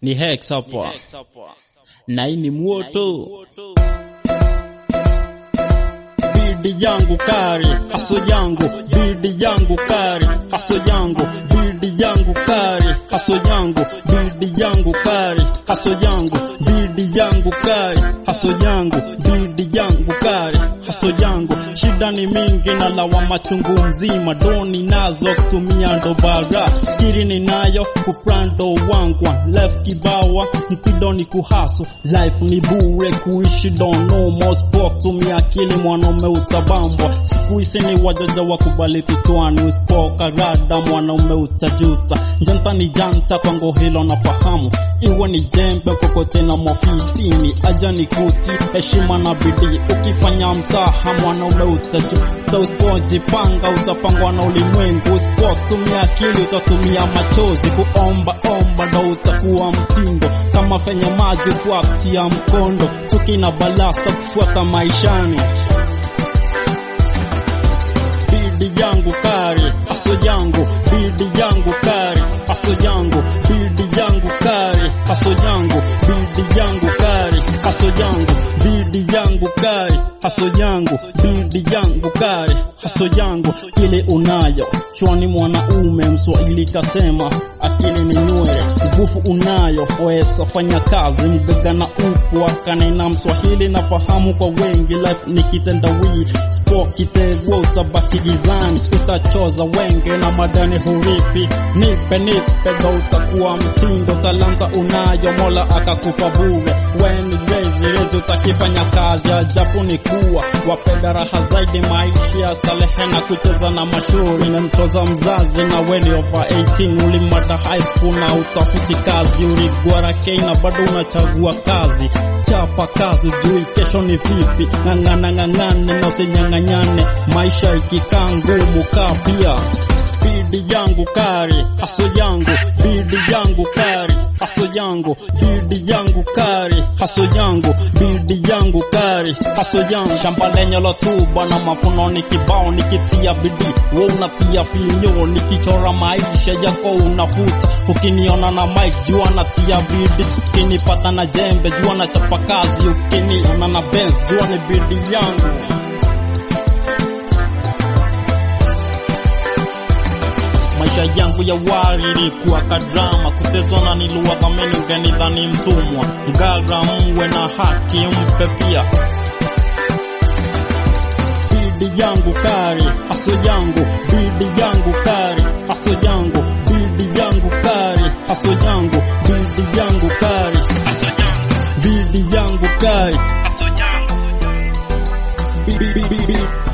ni Hex hapa na hii ni moto bidi yangu kari haso yangu bidi yangu kari haso yangu bidi yangu kari haso yangu bidi yangu kari haso yangu bidi yangu kari haso yangu bidi yangu kari haso yangu shida ni mingi na lawama chungu mzima doni nazo kutumia ndo bara kiri ninayo kuprando wangu left kibawa mpido ni kuhaso life ni bure kuishi don't know more sport tumia akili mwanaume utabambwa siku hizi ni wajaja wakubali kichwani usipoka rada mwanaume utajuta janta ni janta kwangu hilo nafahamu iwe ni jembe kokote na mofisini aja ni kuti heshima na bidii ukifanya msaha mwanaume utajuta usipojipanga utapangwa na ulimwengu usipotumia akili utatumia machozi kuomba omba ndo utakuwa mtindo kama fenye maji fuatia mkondo chuki na balasta kufuata maishani bidi yangu kari aso yangu bidi yangu kari aso yangu bidi yangu kari aso yangu bidi yangu kari aso yangu bidi yangu kari haso yangu bidi yangu kari haso yangu kile unayo chwani mwanaume mswahili kasema akili ni nywele nguvu unayo wesa fanya kazi mgaga na upwa kanena mswahili na fahamu kwa wengi life ni kitendawii spo kitegwa utabaki gizani utachoza wenge na madani huripi nipe nipe ndo utakuwa mtindo talanta unayo mola akakupa bure weni rezi rezi utakifanya kazi ajabu ni kuwa wapenda raha zaidi maisha stalehe na kucheza na mashauri na mtoza mzazi na weni over 18 ulimada high school na utafuti kazi uligwara kei na bado unachagua kazi chapa kazi jui kesho ni vipi ng'ang'ana ng'ang'ane na usinyang'anyane maisha ikikaa ngumu kaa pia bidi yangu kari haso yangu bidi yangu kari haso yangu bidi yangu kari haso yangu bidi yangu kari haso yangu shamba lenye lotuba na mafuno ni kibao nikitia bidii we unatia finyo nikichora maisha yako unafuta ukiniona na mike jua natia bidii ukinipata na jembe jua na chapa kazi ukiniona na benz jua ni bidii yangu maisha yangu ya wari ilikuwa kadrama kutezwa na niluwa dhamini ngenidhani mtumwa mgaga mwe na haki mpe pia bidi yangu kari haso yangu bidi yangu kari haso yangu bidi yangu kari haso yangu bidi yangu kari bidi yangu kari bidi